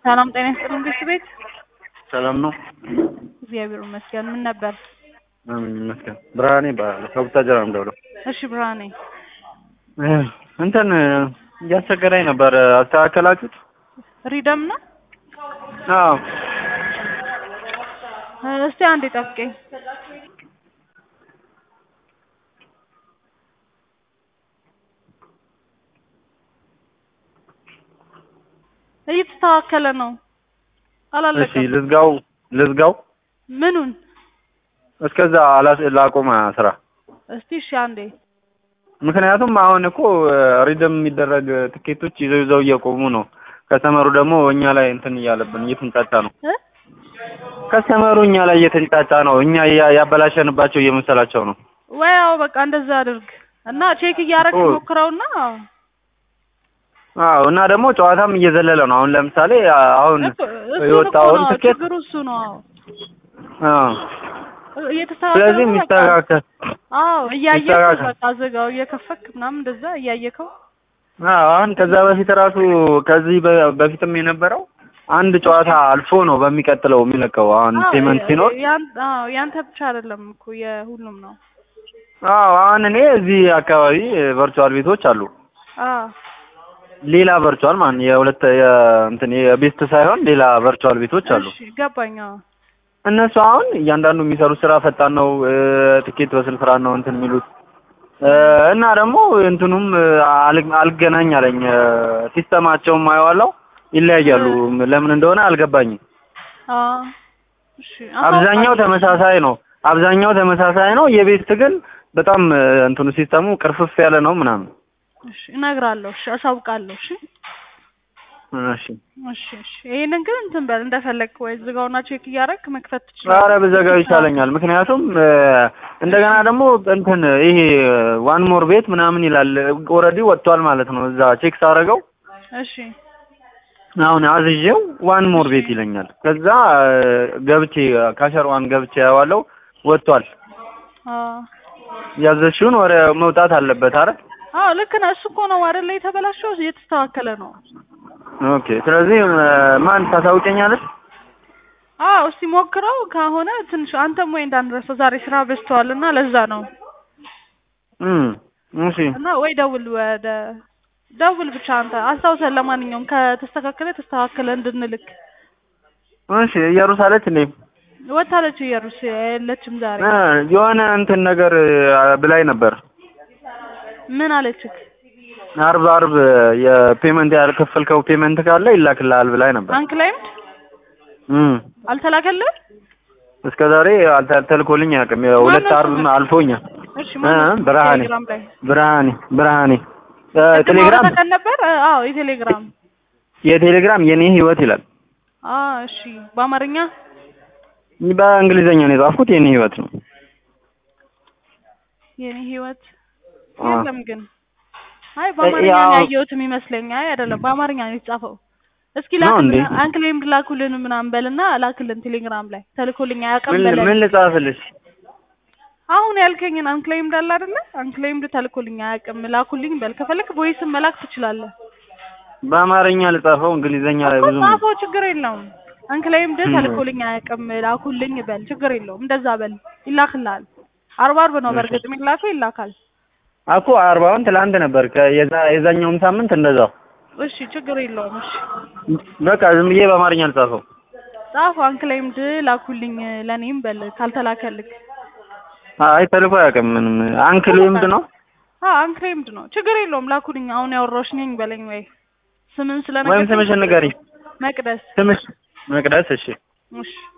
ሰላም ጤና ይስጥልን ቤት ቤት ሰላም ነው። እግዚአብሔር ይመስገን። ምን ነበር? አሜን ይመስገን። ብርሃኔ እባላለሁ ከቡታጀራ ነው የምደውለው። እሺ ብርሃኔ፣ እንትን እያስቸገረኝ ነበር። አስተካከላችሁት? ሪደም ነው። አዎ እስቲ አንዴ ጠብቀኝ። እየተስተካከለ ነው። እሺ አላለቀም። ልዝጋው ልዝጋው ምኑን? እስከዛ አላስ ላቆመ ስራ እስቲ እሺ አንዴ ምክንያቱም አሁን እኮ ሪደም የሚደረግ ትኬቶች ይዘው ይዘው እየቆሙ ነው። ከስተመሩ ደግሞ እኛ ላይ እንትን እያለብን እየተንጫጫ ነው። እ ከስተመሩ እኛ ላይ እየተንጫጫ ነው። እኛ ያ- ያበላሸንባቸው እየመሰላቸው ነው። ወይ አዎ፣ በቃ እንደዛ አድርግ እና ቼክ እያደረግህ ኦ። ሞክረውና አዎ እና ደግሞ ጨዋታም እየዘለለ ነው። አሁን ለምሳሌ አሁን እኮ እሱ የወጣውን ነው ትኬት ችግሩ እሱ ነው። አዎ አዎ እየተስተካከለ ስለዚህ ነው በቃ። የሚስተካከል አዎ እያየከው ይስተካከል። በቃ ዝጋው እየከፈክ ምናምን እንደዛ እያየከው አዎ አሁን ከዛ በፊት ራሱ ከዚህ በ- በፊትም የነበረው አንድ ጨዋታ አልፎ ነው በሚቀጥለው የሚለቀው። አሁን አዎ፣ ፔመንት ሲኖር ያን- አዎ ያንተ ብቻ አይደለም እኮ የሁሉም ነው። አዎ አሁን እኔ እዚህ አካባቢ ቨርቹዋል ቤቶች አሉ። አዎ ሌላ ቨርቹዋል ማለት የሁለት የእንትን የቤስት ሳይሆን ሌላ ቨርቹዋል ቤቶች አሉ። እሺ ገባኝ። አዎ እነሱ አሁን እያንዳንዱ የሚሰሩት ስራ ፈጣን ነው። እ፣ ትኬት በስንት ፍራን ነው እንትን የሚሉት እ፣ እና ደግሞ እንትኑም እ፣ አል- አልገናኝ አለኝ እ፣ ሲስተማቸውም አየዋለሁ ይለያያሉ። ለምን እንደሆነ አልገባኝም። አዎ እሺ አብዛኛው አሳውቃለሁ። ተመሳሳይ ነው። አብዛኛው ተመሳሳይ ነው። የቤስት ግን በጣም እ፣ እንትኑ ሲስተሙ ቅርፍፍ ያለ ነው ምናምን። እሺ እነግራለሁ። እሺ አሳውቃለሁ። እሺ እሺ እሺ እሺ ይሄንን ግን እንትን በል እንደፈለግክ ወይ ዝጋውና ቼክ እያደረግክ መክፈት ትችላለህ። ኧረ ብዘጋው ይሻለኛል። ምክንያቱም እ፣ እንደገና ደግሞ እንትን ይሄ ዋን ሞር ቤት ምናምን ይላል። ኦልሬዲ ወጥቷል ማለት ነው። እዛ ቼክ ሳደርገው እሺ አሁን አዝዤው ዋን ሞር ቤት ይለኛል። ከዛ እ፣ ገብቼ ካሸር ዋን ገብቼ ያዋለው ወጥቷል። አዎ ያዘዝሽውን ወደ መውጣት አለበት አረ አዎ ልክ ነህ። እሱ እኮ ነው አይደለ የተበላሸው፣ እየተስተካከለ ነው። ኦኬ። ስለዚህ እ፣ ማን ታሳውቀኛለች? አዎ እስቲ ሞክረው ከሆነ ትንሽ አንተም ወይ እንዳንረሳው ዛሬ ስራ በዝተዋል እና ለዛ ነው እም እሺ እና ወይ ደውል ወደ ደውል ብቻ አንተ አስታውሰን። ለማንኛውም ከተስተካከለ ተስተካከለ እንድንልክ እሺ። እየሩሳሌት እንዴ ወታለች እየሩስ የለችም ዛሬ። እ፣ የሆነ እንትን ነገር እ፣ ብላኝ ነበር ምን አለችክ? አርብ አርብ የፔመንት ያልከፈልከው ፔመንት ካለ ይላክልሃል ብላኝ ነበር። አንክላይምድ እም አልተላከልህ? እስከ ዛሬ አልተ- ተልኮልኝ አያውቅም። ሁለት ማነው አርብ ስምህ? አልፎኛል። እሺ ማነው እ፣ ብርሃኔ ቴሌግራም ላይ ብርሃኔ ብርሃኔ እ፣ ቅድም ቴሌግራም አውርተን ነበር። እ፣ አዎ የቴሌግራም የቴሌግራም የኔ ህይወት ይላል። አዎ እሺ በአማርኛ በእንግሊዘኛ ነው የጻፍኩት። የኔ ህይወት ነው። የኔ ህይወት አ። የለም ግን አይ በአማርኛ ያው- ነው ያየሁትም ይመስለኝ። አይ አይደለም በአማርኛ ነው የተጻፈው። እስኪ ነው እንዴ? ላክልን አንክሌምድ ላኩልን ምናምን በልና ላክልን ቴሌግራም ላይ ተልኮልኝ አያውቅም ምን በለን። ምን ልጻፍልሽ? አሁን ያልከኝን አንክሌምድ አለ አይደለ? አንክሌምድ ተልኮልኝ አያውቅም ላኩልኝ በል። ከፈለክ ቮይስም መላክ ትችላለህ። በአማርኛ ልጻፈው እንግሊዘኛ ላይ ብዙ ጻፈው፣ ችግር የለውም። አንክሌምድ ም። ተልኮልኝ አያውቅም ላኩልኝ በል፣ ችግር የለውም። እንደዛ በል ይላክልሃል። አርባ አርብ ነው እሺ። በእርግጥ የሚላከው ይላካል። እኮ አርባውን ትላንት ነበር ከየዛ የዛኛውም ሳምንት እንደዛው። እሺ ችግር የለውም። እሺ በቃ ዝም ብዬ በአማርኛ ልጻፈው። ጻፉ አንክሌምድ ላኩልኝ ለኔም በል ካልተላከልክ። አይ ተልኮ አያውቅም ምንም። አንክል ምንድ ነው? አዎ አንክሌምድ ነው ችግር የለውም። ላኩልኝ አሁን ያወራሁሽ ነኝ በለኝ ወይ ስምን ወይም ስለነገርከኝ ስምሽን ንገሪኝ። መቅደስ ስምሽ መቅደስ። እሺ እሺ